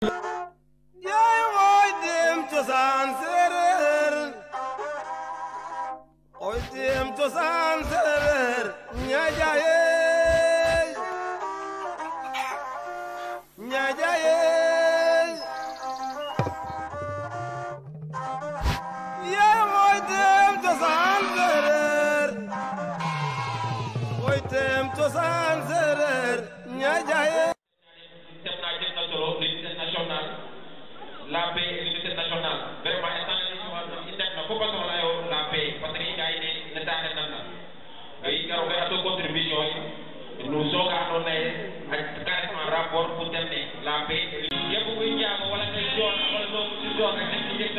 yaay wooy dem cosaan séeréer wooy dem cosaan séeréer ñaajayeey ñaajayeey yaay wooy dem cosaan séeréer wooy dem cosaan séeréer ñaajayeey système naa jël na solo l'unité nationale la paix et l'unité nationale vraiment instant yii si wàllu index na fo façon la yo la paix parce que i nga ne ne taxe nan na i garo koy ato contribution yi nous sooga andoona ye a carrément rapport pour dem ne la paix képp kuy njaago wala ngay joon wala doo ci joon rek dañ ci jeg sa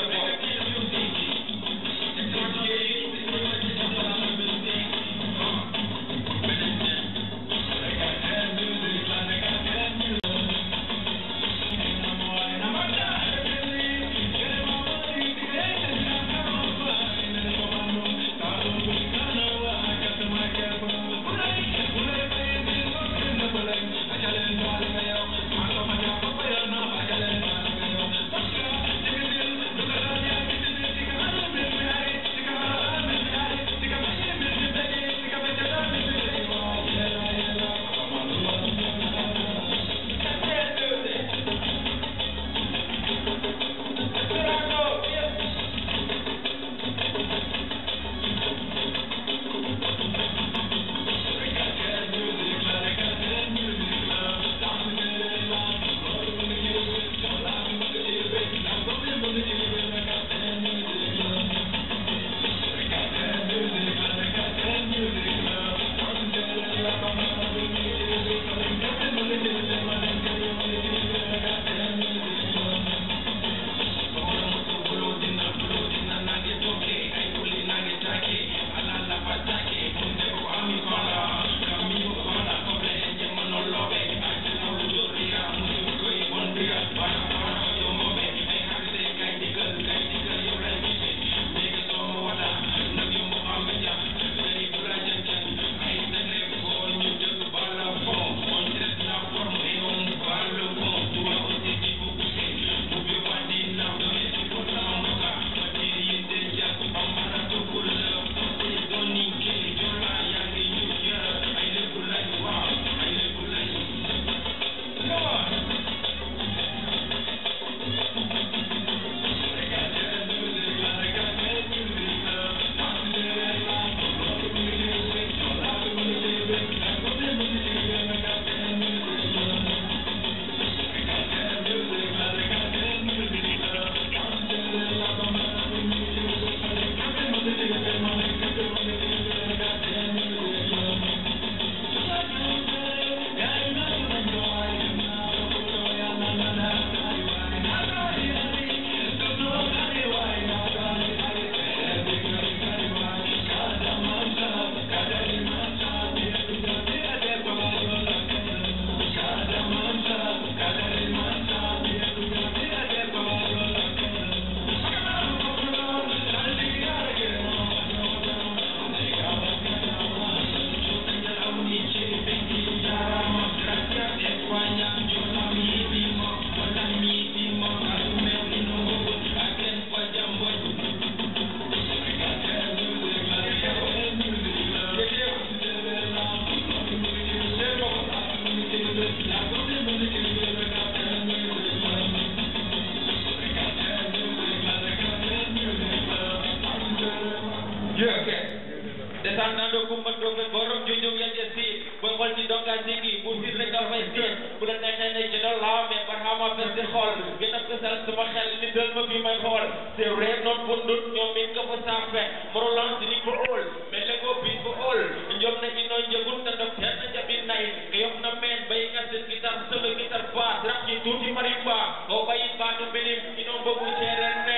descendant Kumba Ndofe borom junjung yang jesi boy xol ci donga sigi bu sir rek dafay seen bu la neexee ne ci doon laaw mais barxama fes di xool gën a fësal sama xel ni dël ma fi may xool c'est réer noon bundut ñoom min ko fa saafe morolan si ni ko óol mais le ko bin ko óol njom na ino njëgun ta dok ten na jabi nay ke yok na meen bay nga seen gitar solo gitar baat rap ci tuuti marimba ko bayi baatu benim ino mbogu seeren ne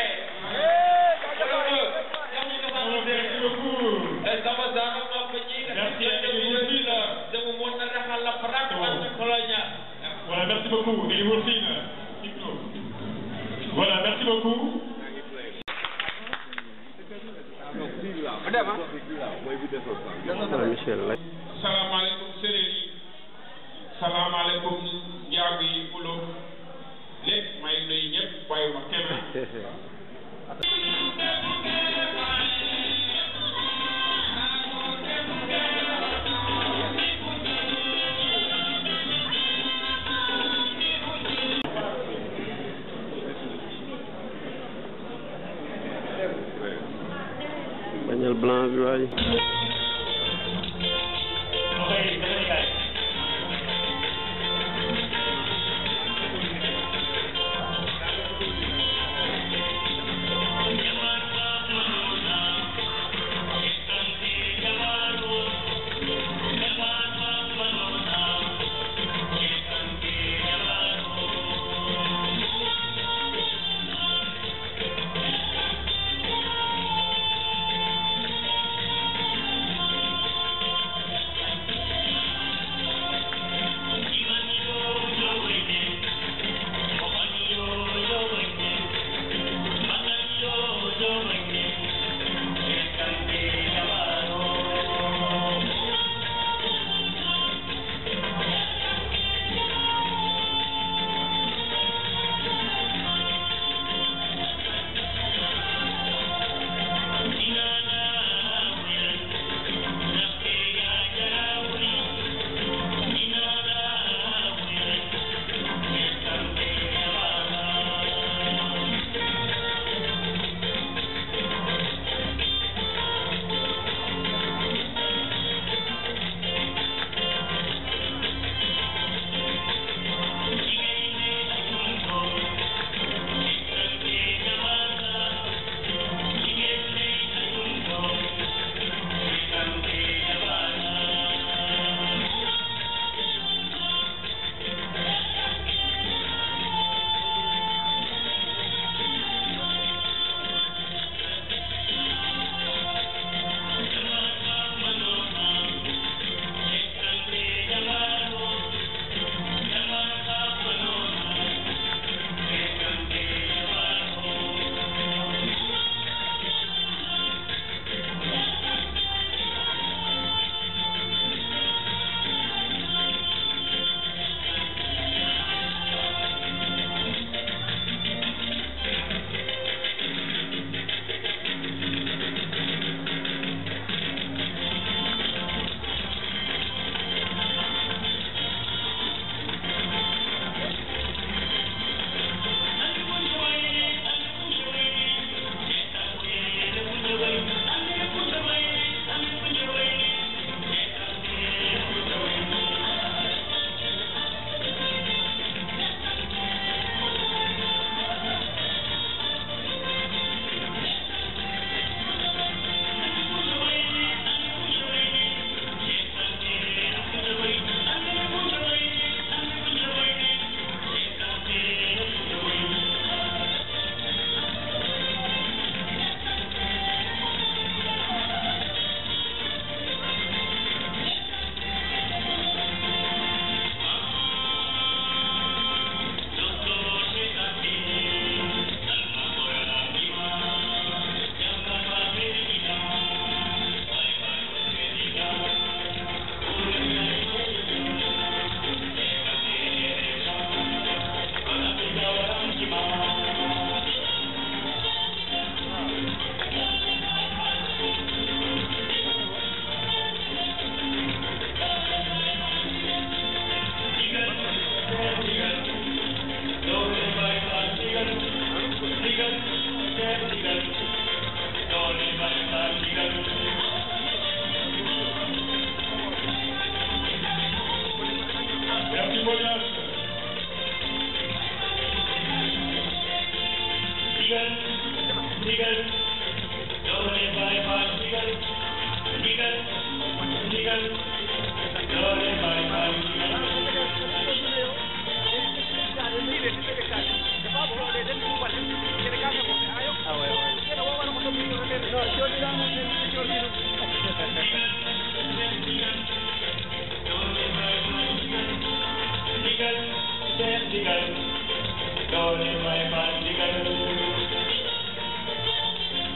Merci beaucoup. Sama sama ma ko ñi nga Merci à xam vous aussi, là. ne mu mën na raxal la prak man colonial. Voilà, merci beaucoup. Et Wolfine, Hypno. Voilà, merci beaucoup. salaamaaleykum séeréer yi salaamaaleykum njaago yi ulo lépp bañal blanc bi waay Digal,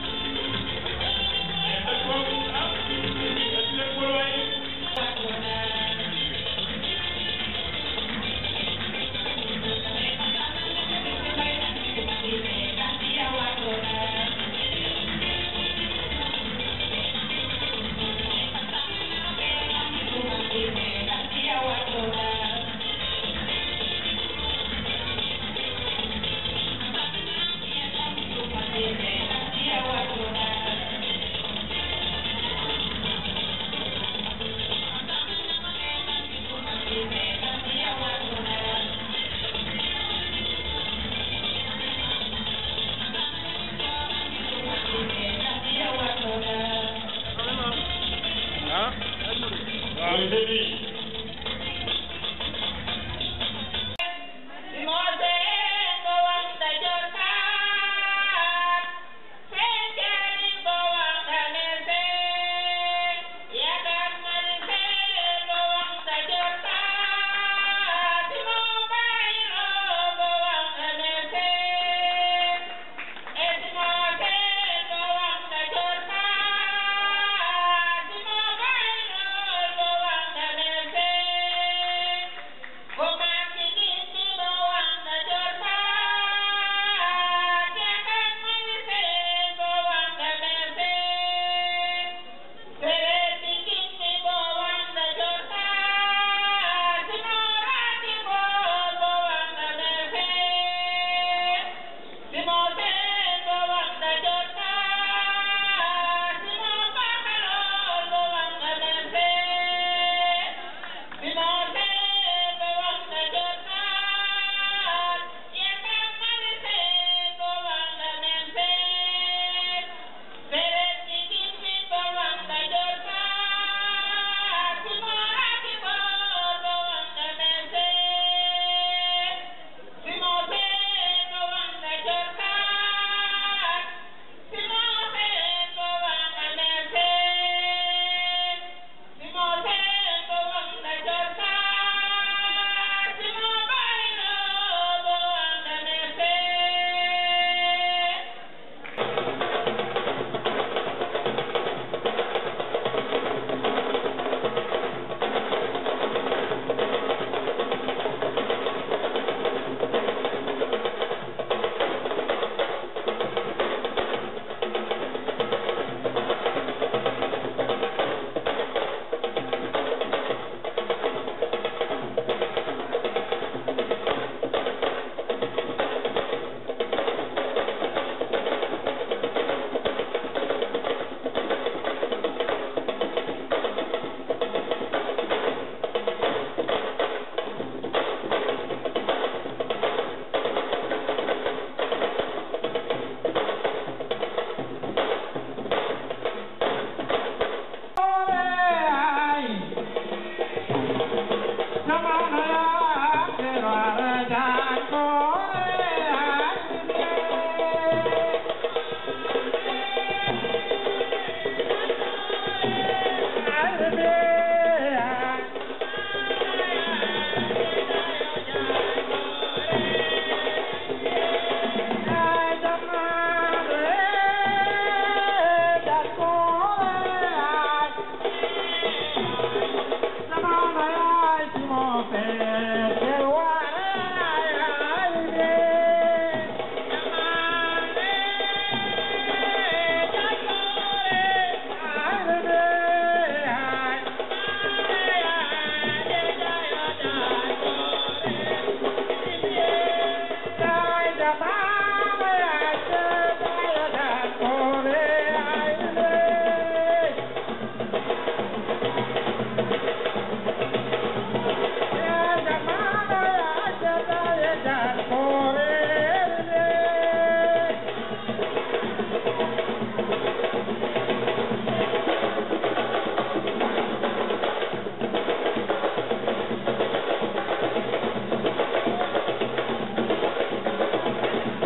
Thank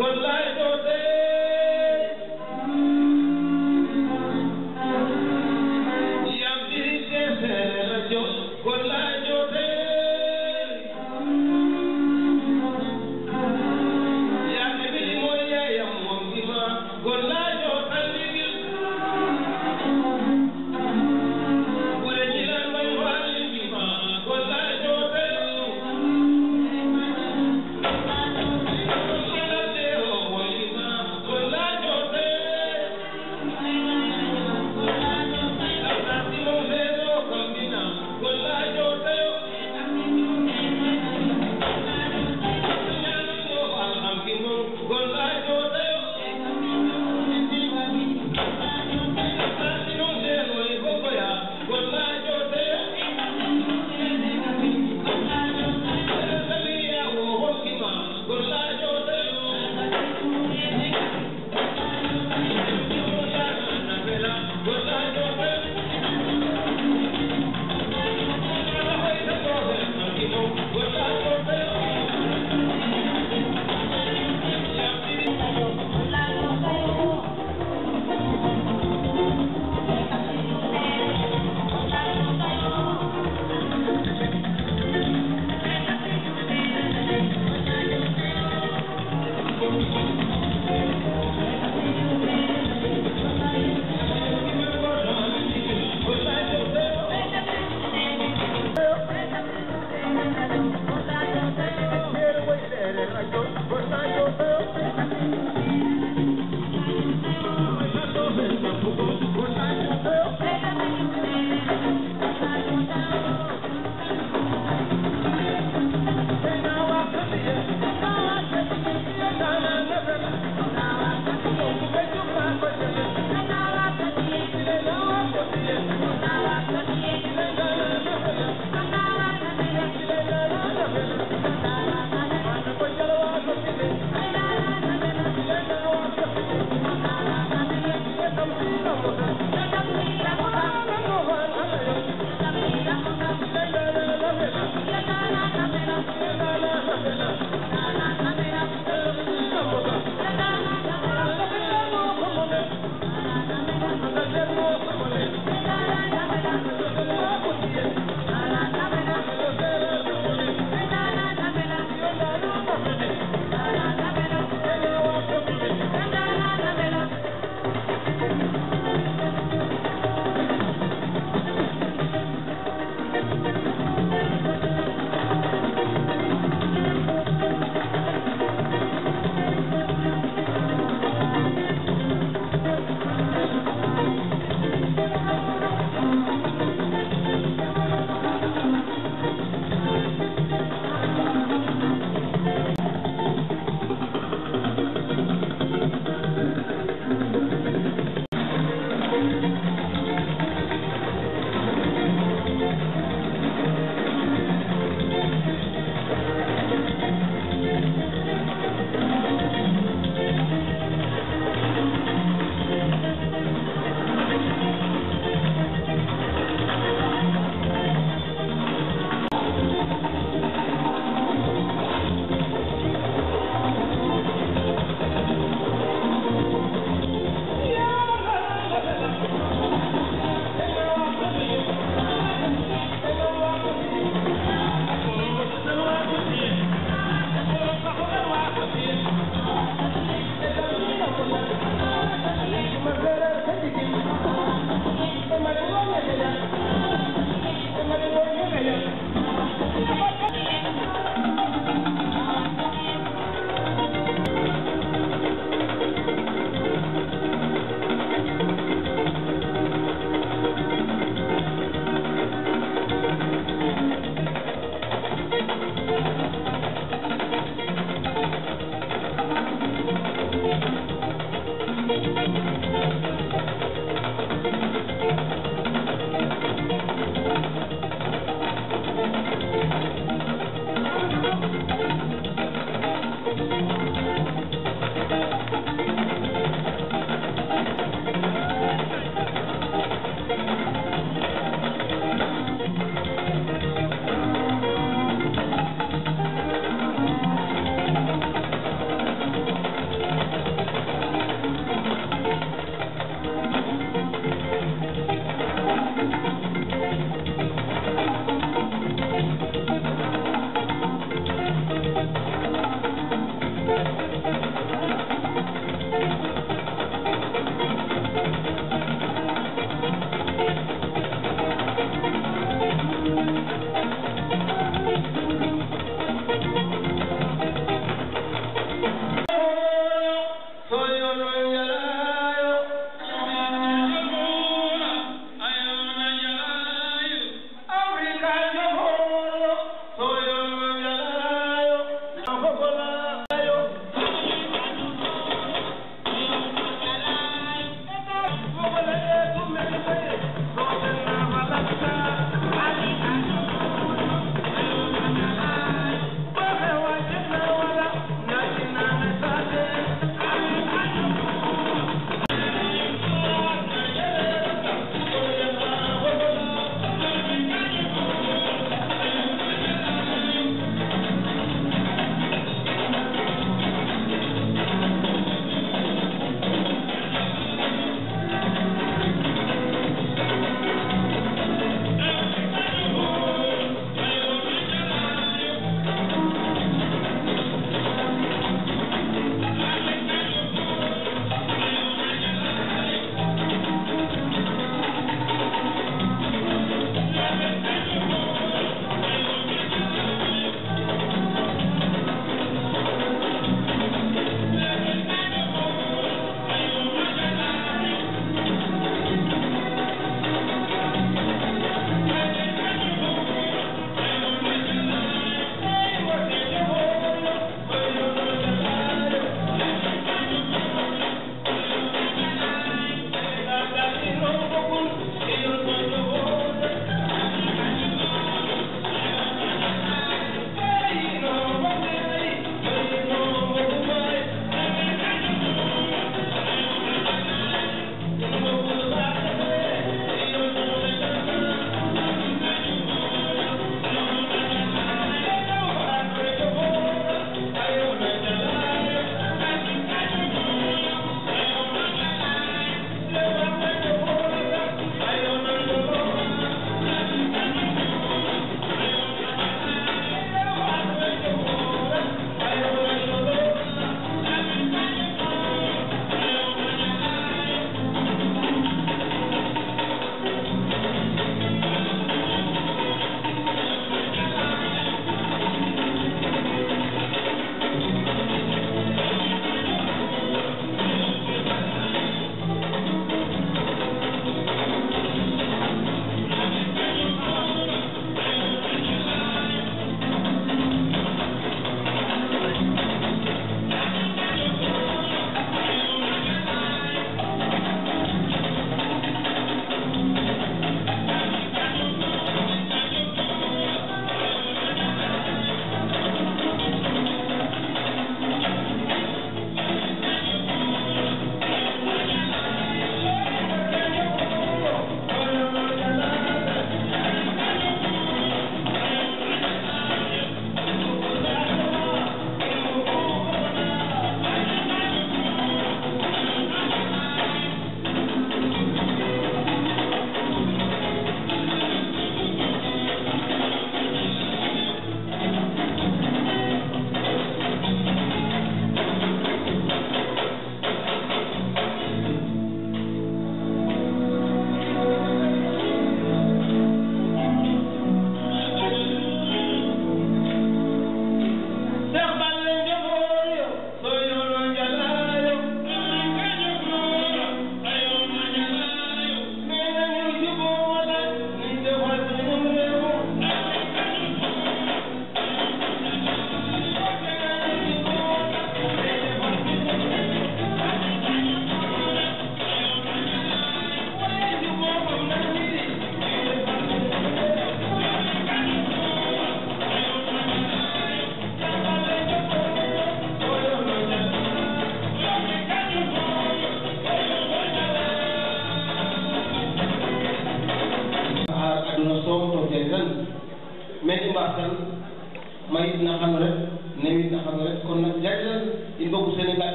Thank you.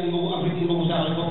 boobu Afrique yi boobu sax la bokk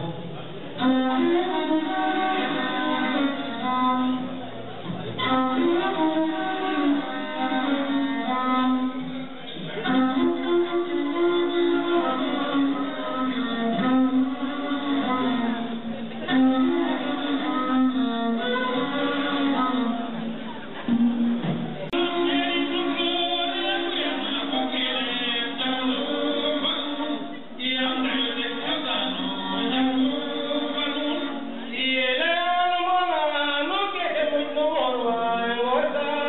Yeah.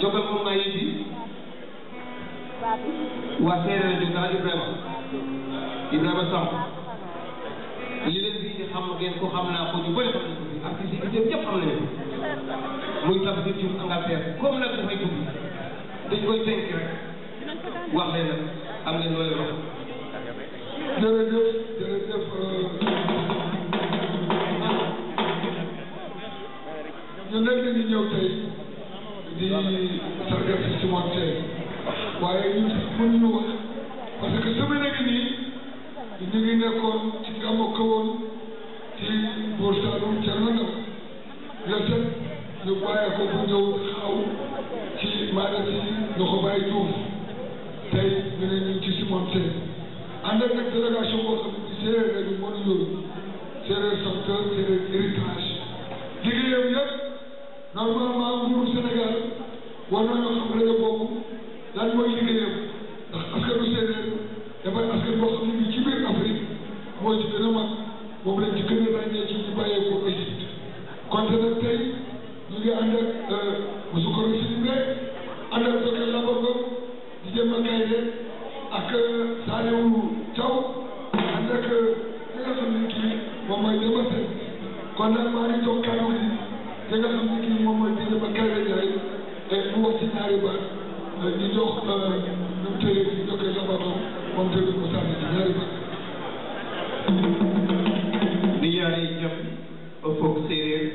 jokkal moom maa ngi fi waa séeréer rajo daal Ibrahima Ibrahima Samb li leen fi xam ngeen ko xam naa ko ñu bëri xam nañ ko fi artiste yi fi ñëpp xam nañu ko muy Tafsir Diouf Angleterre comme nag dafay dugg dañ koy tënk rek wax leen nag am ngeen loolu wax jërëjëf jërëjëf ñun nag dañu ñëw tey di sargal si Simon tey waaye ñun mënuñu wax parce que semaine ngi nii ñu ngi nekkoon ci gàmmu kawoon ci Buur Saalum Thierno Ndaw le sept ñu bàyyi ko bu ñëw xaw ci maanaam ci Ndoxo Baye Diouf tey ñu ne ñu ci Simon tey ànd ak nag délégation boo xam ne séeréer la ñu mën a yóbbu séeréer sauveteur séeréer héritage liggéeyam yëpp normalement nguuru Sénégal war nañoo xam rajo boobu lan mooy liggéeyam ndax askanu séeréer dafay askan boo xam ne bi ci biir Afrique moo ci gën a mag moom lañ ci gën a ràññee ci ñu bàyyeekoo Égypte konte nag tey ñu ngi ànd ak Moussoukoro Sidibé ànd ak Dokel Labogo di jëm a Kayde ak Saliou Thiaw ànd ak ki nga xam ne kii moom mooy Demba Sène kon nag maa ngi jox kàddu gi ki nga xam ne kii moom mooy Demba Kayde Ndiaye te mu wax ci ñaari baat ñu jox nu mu tëjee di Dokel Labogo moom tamit mu sànni ci ñaari baat. mi yaare jam o fog séeréer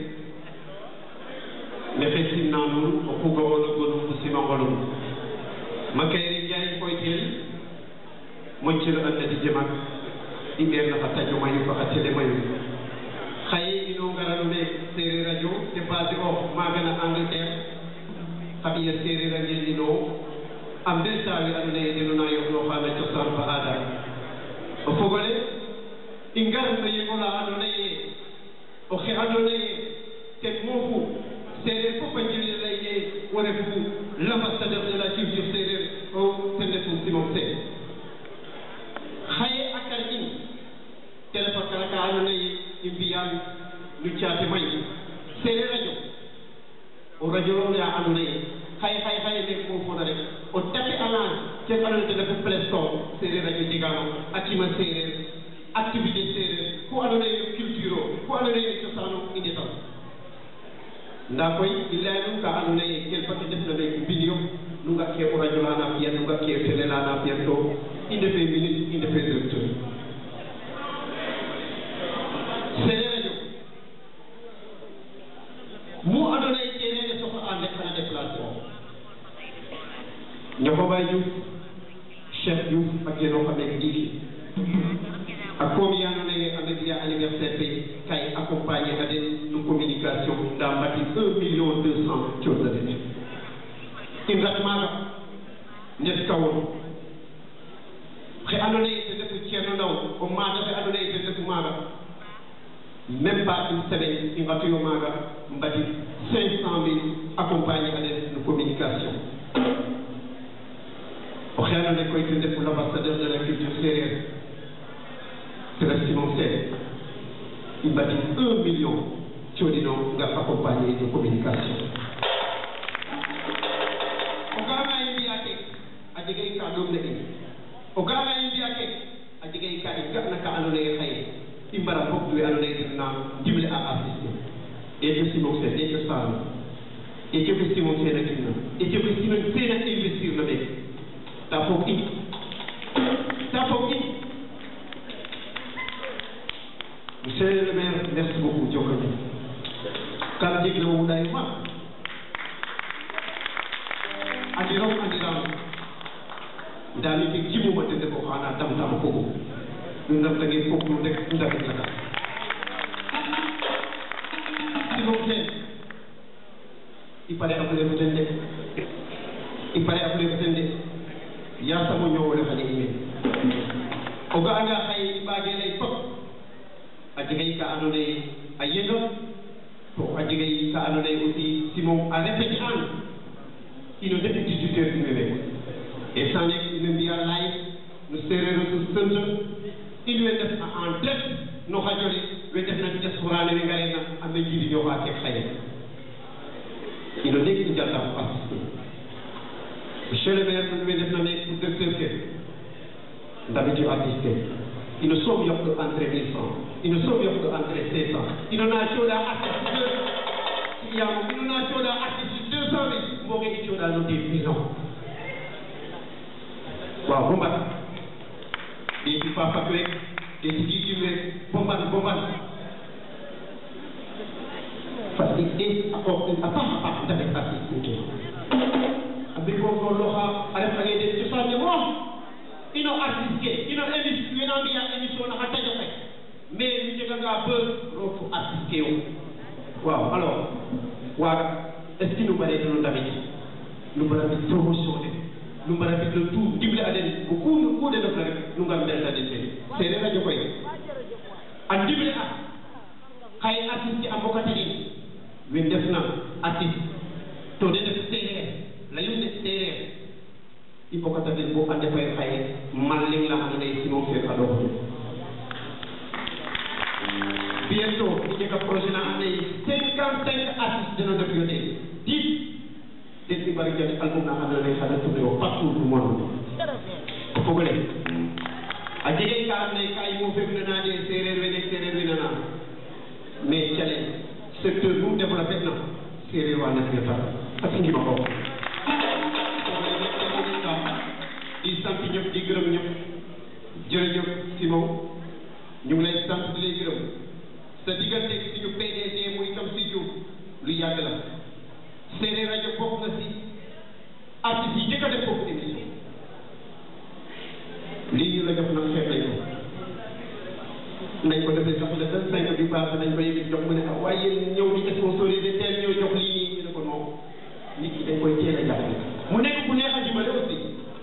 nexe simna nuun o xugawolo gonum fo simangolum ma kayre njaay koytel mocciro andadi jamak i ɓeerna xa tajo mayu fo xa télé mayu xaye ino ngarano me séeréer radio te basé ox maagana angleterre xa ɓiya séeréer a ngeenino a mbel tawe ando naye deno na yoxnoxana cosaan fa aada o fogole i ngar no yegola ando naye oxe ando naye ten moofu séeréer fop a njirñe leyne wo refu l'ambassadeur de la culture séeréer o ten refu Simon Sène xaye a kar in te refa kara ka ando naye i mbiyan no caate may séeréer radio o radio la ando naye xaye xaye xaye me mofona rek o tape alan ken ando naye ten refu Play Store séeréer radio jegano a cima séeréer activité séeréer ku ando naye no culture o ku ando naye no cosaan o i ndetan nda koy i leya num ka ando naye ken fat i ndefna me mbin yo nu nga ke o radio lana fiyan nu nga ke télé lana fiyan to i ndefe ministre i ndefe directeur séeréer radio mu ando naye kene ne soxla an rek xana déplacé o ñoxo Baye Diouf Cheikh Diouf ak yeno xam ne ndiiki a komi ando naye a mbiya anniversaire fe kay accompagné a den no communication nda mbati un million deux cent codna den in rat maaga ndet kawon xe ando naye ten refu ceerno ndaw o maata fe ando naye ten refu maaga même pas une semaine i ngatuyo maaga mbadi cinq cent mille accompagné a den no communication oxe ando naye koy ten refu l'ambassadeur de la culture séeréer c'est Simon Sène i mbadi un million coɗino ngar accompagné de communication o ga'anga i mbiya ke a jega i ka ɗomna in o ga'anga i mbiya ke a jega i ka i ga'na ka ando naye xaye i mbara mbog we ando naye den na ndimle a artiste ete Simon Sène ete Saalum ete ko Simon Sène a gimna ete ko Simon Sène a investir na meke ta foog in ta foog in Monsieur le maire, merci beaucoup, Djokane. Kam jeg no wuɗay ma andirom andiram ndami ke jimuma tende ko xana damtama fogo nu ndamtange fop nu rek ndamit laka simom ten i pare a fule fo ten de i pare a fule fo ten de yasamo ñowole xane i men o ga'anga xaye i mbage ley fop a jegay ka ando naye a yega to a jegay ka ando naye aussi simon a répété an ino ndeɓi 18 heures ine rek e sane ine mbiya live no séréer o sunt in we ndef en direct no radio le we ndefna diaspora ne we ngarena a me njiriñoxa ke xaye ino ndeg i njalta fo artiste ino soom yoɓɗo engrais 500 ino na cooɗa artiste yamo ino na cooɗa artiste 200 mille mboge i cooɗano des millions waaw bo mbat ɗeeti fafak rek ɗeeti kiikim rek bo mbat bo mbat parce que ɗe a qoox a paax a paax ndafet artiste in ke a mbi goorgoorlooxa a ref ange den cosaan ne moom ino artiste ke ino émission wena mbiya émission na xa tajo xe mais nu njeganga beur roog fo artiste ke yo waaw alors waaga est ce que nu mbare no ndamit nu mbara mbi promotion ne nu mbara mbi le tout dimle a den o ku ku de ndefna rek nu ngar mbelta den ten sereer radio koy a dimle a xaye artiste ke a mbokata den we ndefna artiste to de ndef sereer layum de sereer i mbokata den bo a ndefayo xaye malling la ando naye simon fe a ɗoxotu bientôt i njega projet na ando naye cinquante cinq artiste deno ndef yo ten dix den i mbari jani album na ando naye xana tourner o partout du monde o fogole a jege ka ando naye ka i mo fegna na de sereer wene sereer wene na mais cale secteur nu développé na sereer wa na fiya tar a fingima ko di sant ñëpp di gërëm ñëpp jërëjëf Simon ñu ngi lay sant di lay gërëm sa diggante ak suñu PDG muy Tamsir Diouf lu yàgg la Séeréer rajo bokk na si artistes yi njëkk a def foofu émission lii ñu la jox nag xeet nañ ko nañ ko defee sax le vingt cinq bi baax nañ ko yëg jox mu ne ah waaye yéen ñëw di sponsorisé teel ñoo jox lii nii ñu ne ko non nit ki dañ koy teel a jàppale mu nekk bu neex a dimbale aussi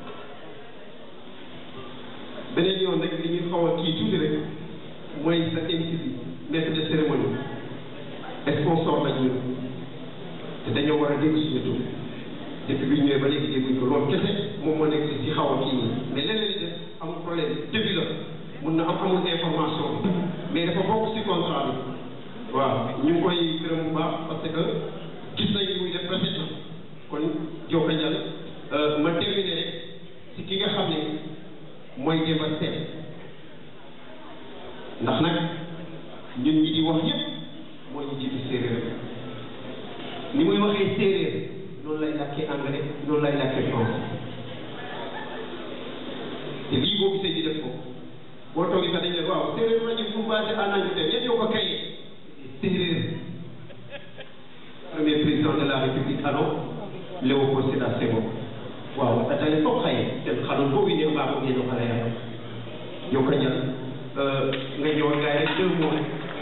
beneen yoon rek li ñuy xaw a kii tuuti rek mooy sa MC bi maître de cérémonie sponsor lañ ñun te dañoo war a dégg suñu tur depuis bi ñu ñëwee ba léegi dégguñ ko loolu kese moom moo nekk si xaw a kii nii mais leneen li def amul problème début la mun na am amul information mais dafa bokk si contrat bi waaw ñu ngi koy gërëm bu baax parce que gis nañ muy def rafet na kon Diop Ndial ma terminer rek si ki nga xam ne mooy Demba Sène ndax nag ñun ñi di wax yépp moo ñu jiitu séeréer ni muy waxee séeréer noonu lay làkkee anglais noonu lay làkkee français te lii boo gisee di def ko boo toogee sax dañ ne waaw séeréer rajo fu mu basé en Angleterre ñett yoo ko kayee séeréer premier président de la république alors Léopold Sédar Senghor waaw atale fof xaye ten xanon bo wiin we mbaago ngeno xa laya Joka Njal nga ñëwoon gaay rek deux mots rek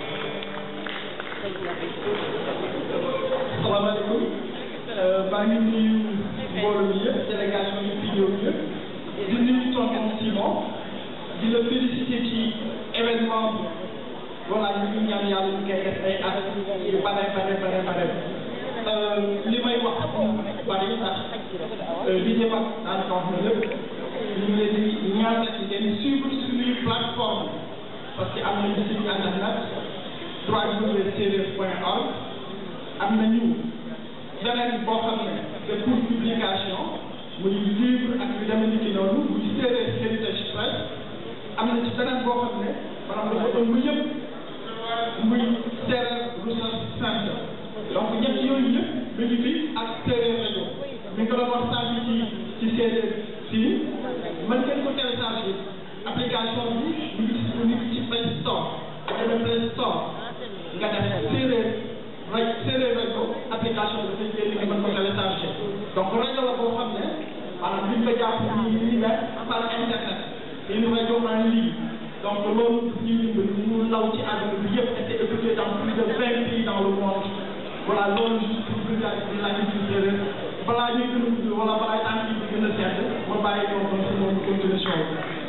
salaamaaleykum maa ngi nuyu mbooloo mi yëpp délégation yi fi ñëw yëpp di nuyu tonton Simon di la féliciter ci événement bi voilà ñu ngi ñaan yàlla ñu koy def ay at yu bare bare bare bare li may wax bari ndax li jëm ak daanaka wax na lépp ñu ngi leen di ñaanal ngeen suivre suñuy plateforme parce que am nañu site internet www.sereer.org am nañu beneen boo xam ne c'est pour publication muy livre ak yu demee ni ki noonu muy séeréer héritage press am na ci beneen boo xam ne maanaam dafa ëmb yëpp muy séeréer resource centre donc ñett yooyu yëpp mi ngi fi ak séeréer rajo mi ngi ko doon wax sànq ci ci séeréer fii mën ngeen ko télécharger application bi mi ngi disponible ci Play Store boo demee Play Store nga def séeréer rajo séeréer rajo application bi dafay génn nga mën ko télécharger donc rajo la boo xam ne maanaam liñ ko jàpp nii nii ne par internet une rajo en ligne donc loolu daf ñuy dimbali mu law ci àdduna bi yëpp été écouté dans plus de vingt pays dans le monde voilà loolu juste pour vulgariser la culture séeréer balaa ñuy gën a gudd wala balaa tànk yi di gën a sedd ma bàyyi ko kon si moom continuer show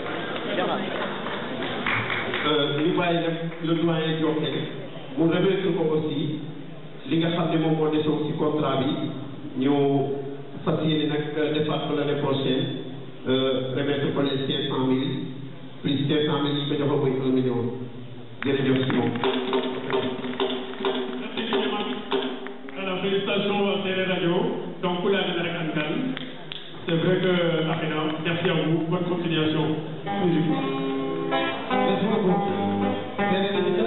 ñu bàyyi nag le doyen Diopé mu remettre ko aussi li nga xam ne moom moo desoon ci contrat bi ñu fas yéene nag defaat ko l'année prochaine remettre ko les cinq cent mille plus cinq cent mille yi ko joxoon muy un million jërëjëf si moom. Alors, félicitations à Télé Radio. Donc, pour la rek Ankan. C'est vrai que, Afina, merci à vous. Bonne continuation. Musique. Merci beaucoup.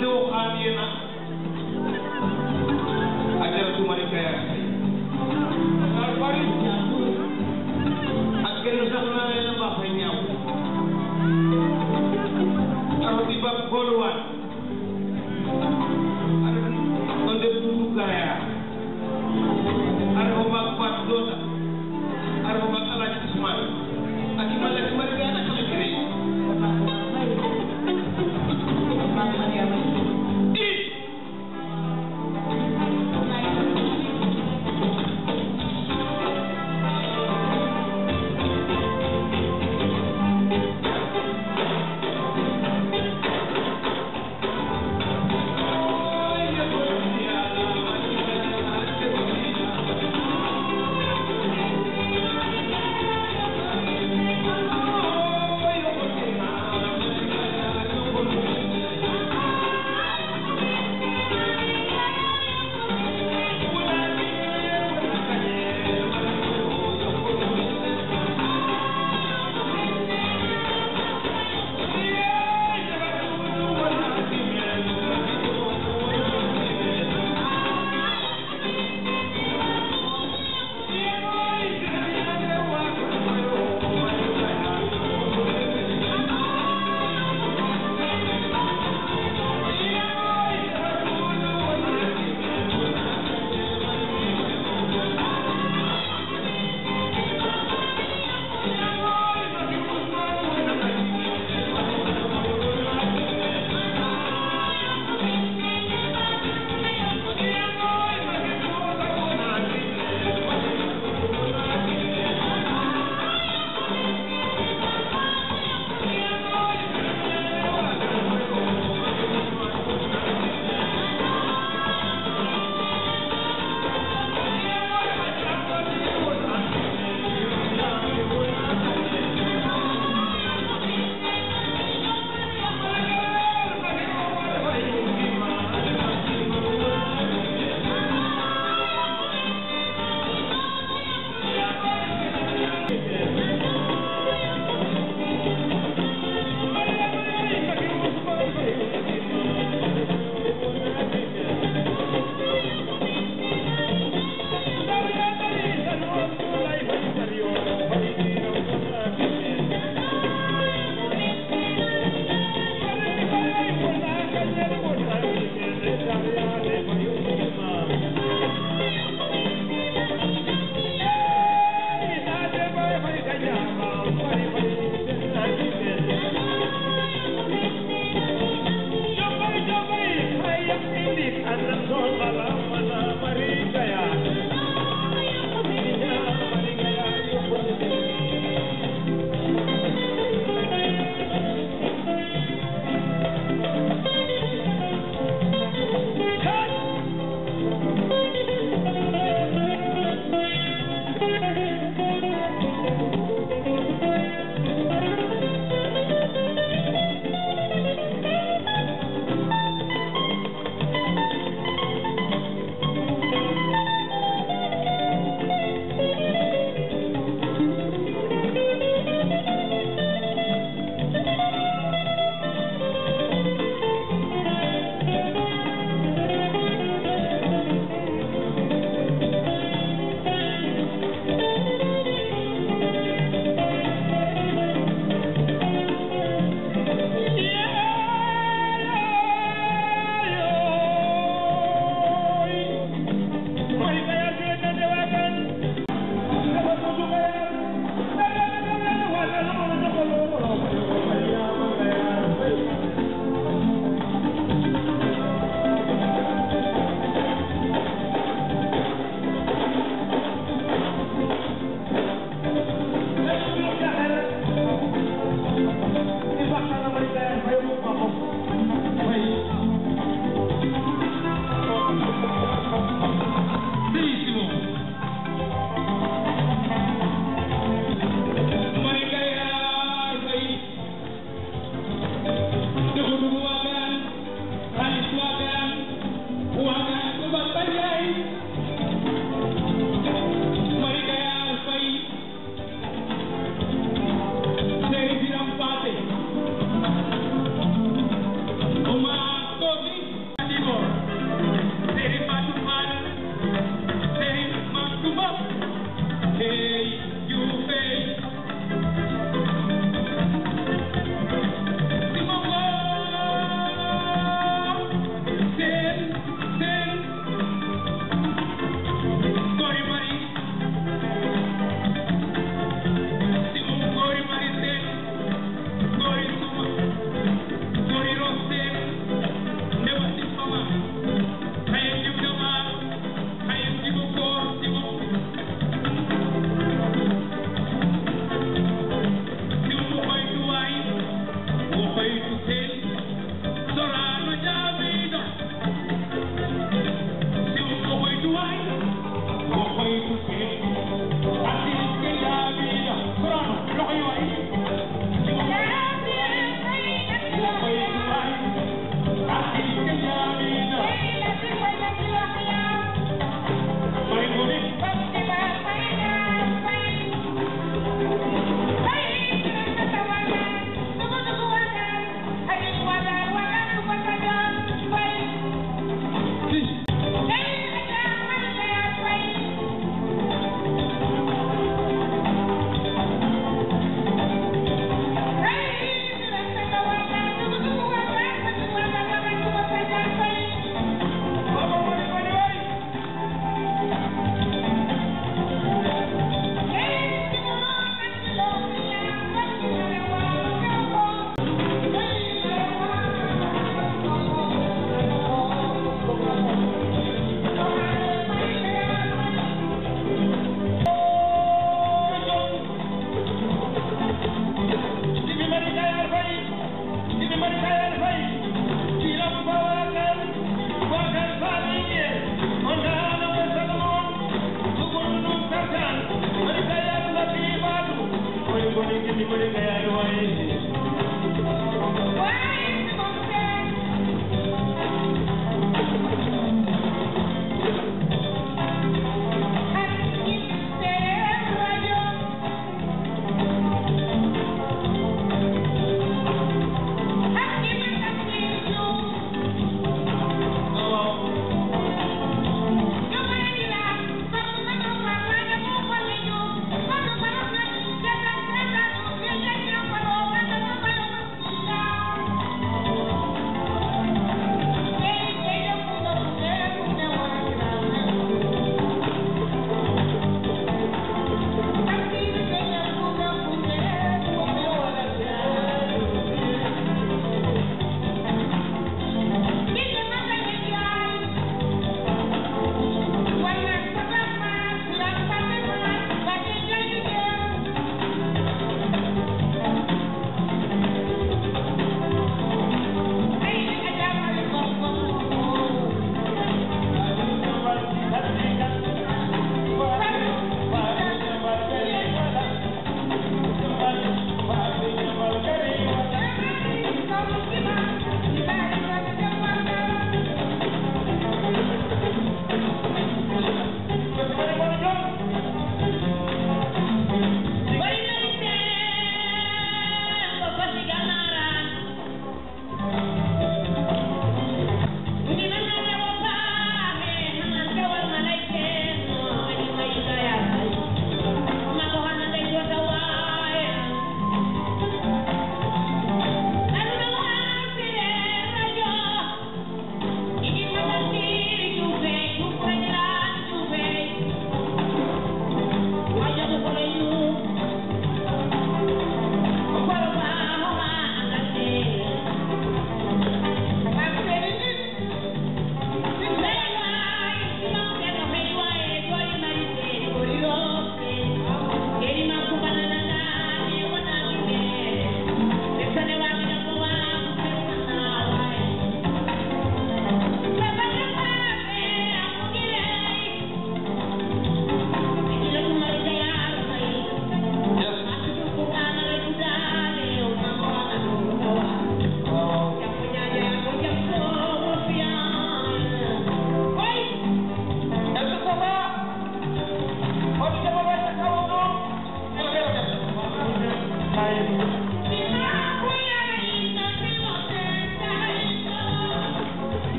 dewo xaamiyena a jaratu mari kaya ar bari ak kenn sax na leen a baax a ñaaw aroti ba booluwaat ar on de buuru gaya ar o baag faat doota ar o baag alaaji Usmaan ak i ma lekk mari kaya naka la kere i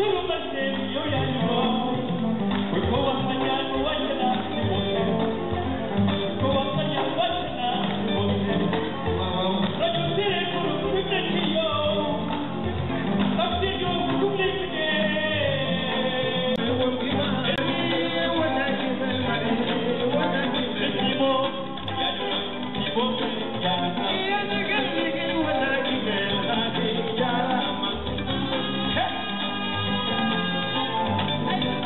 Hey!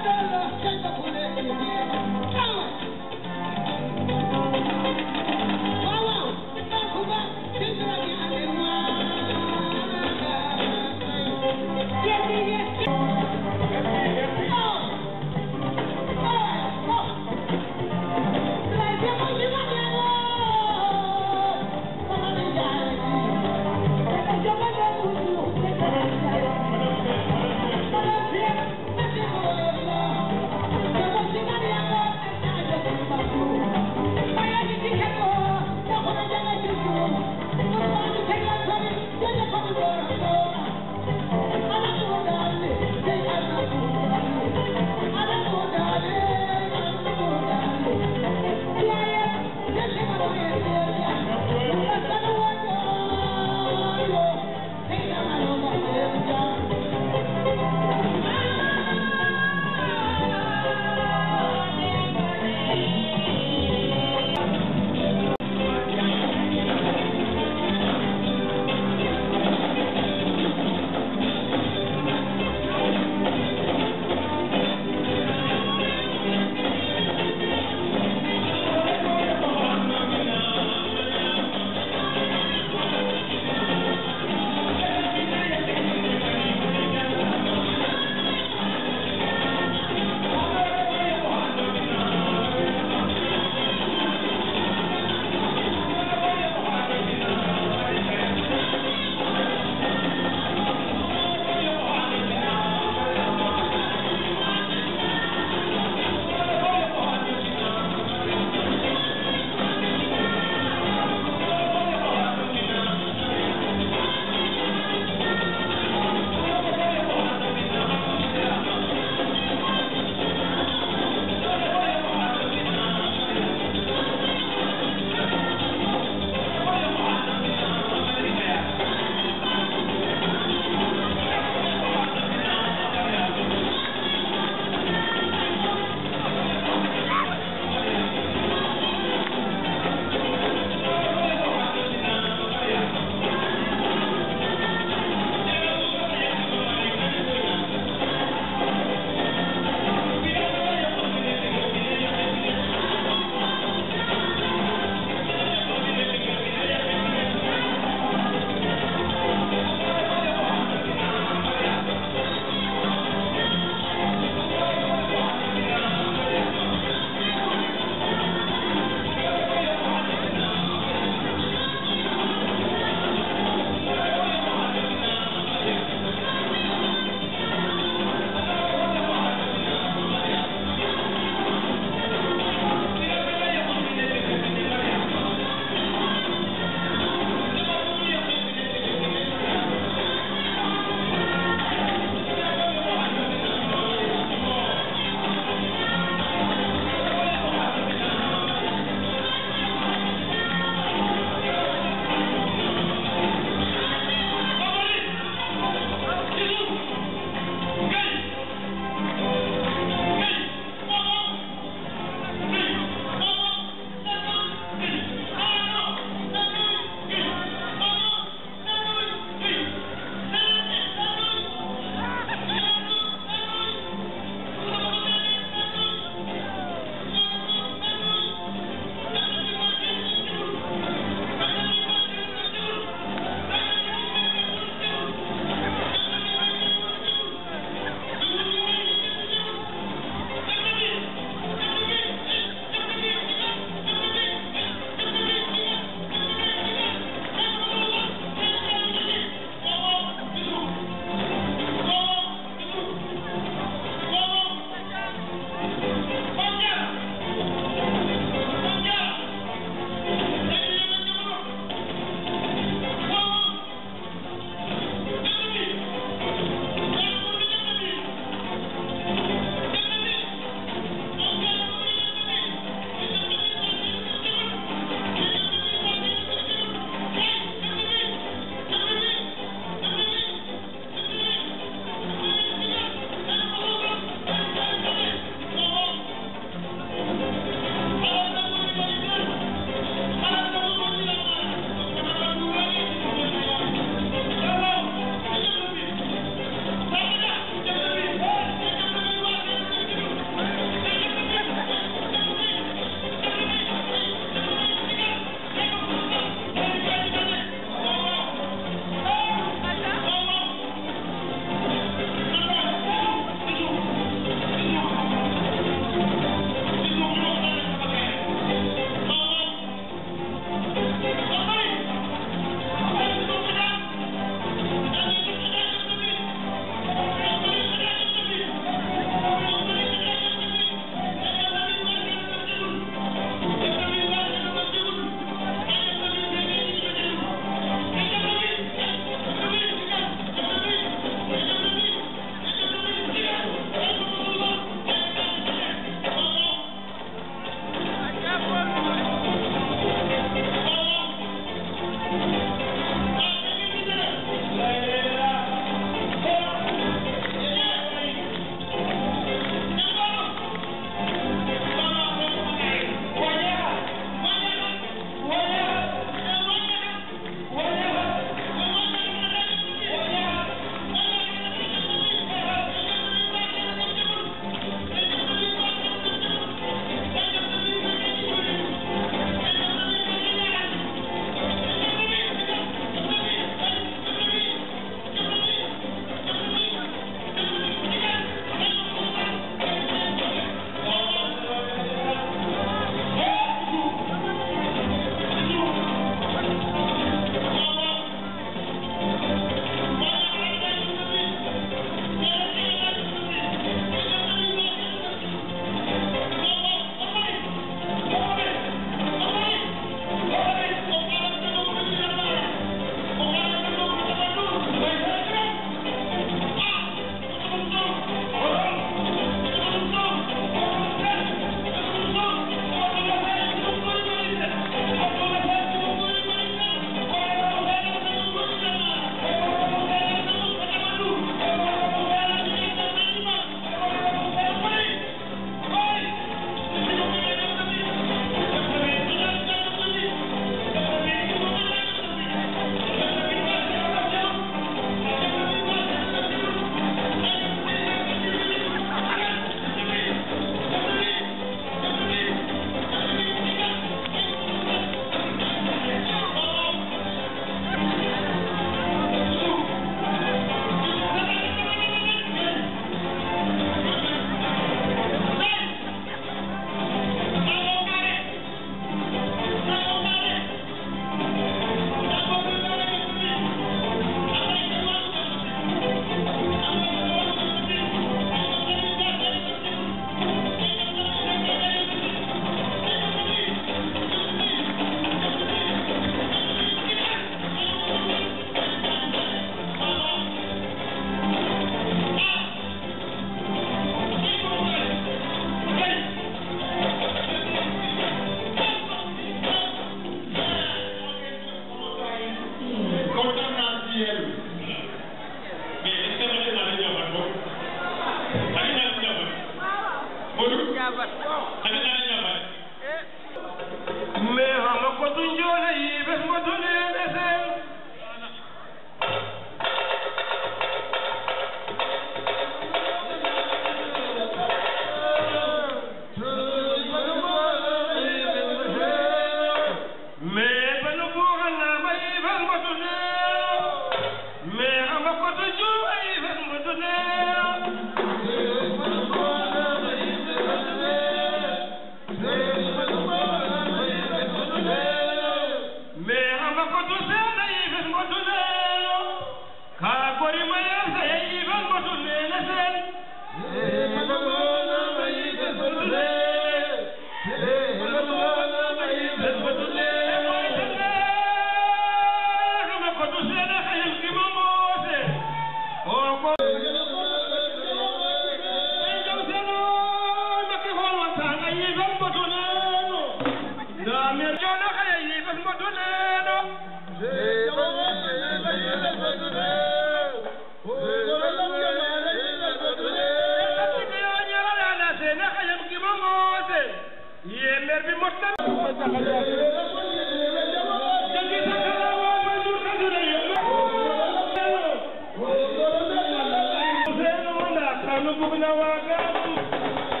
Kanu bugna wagan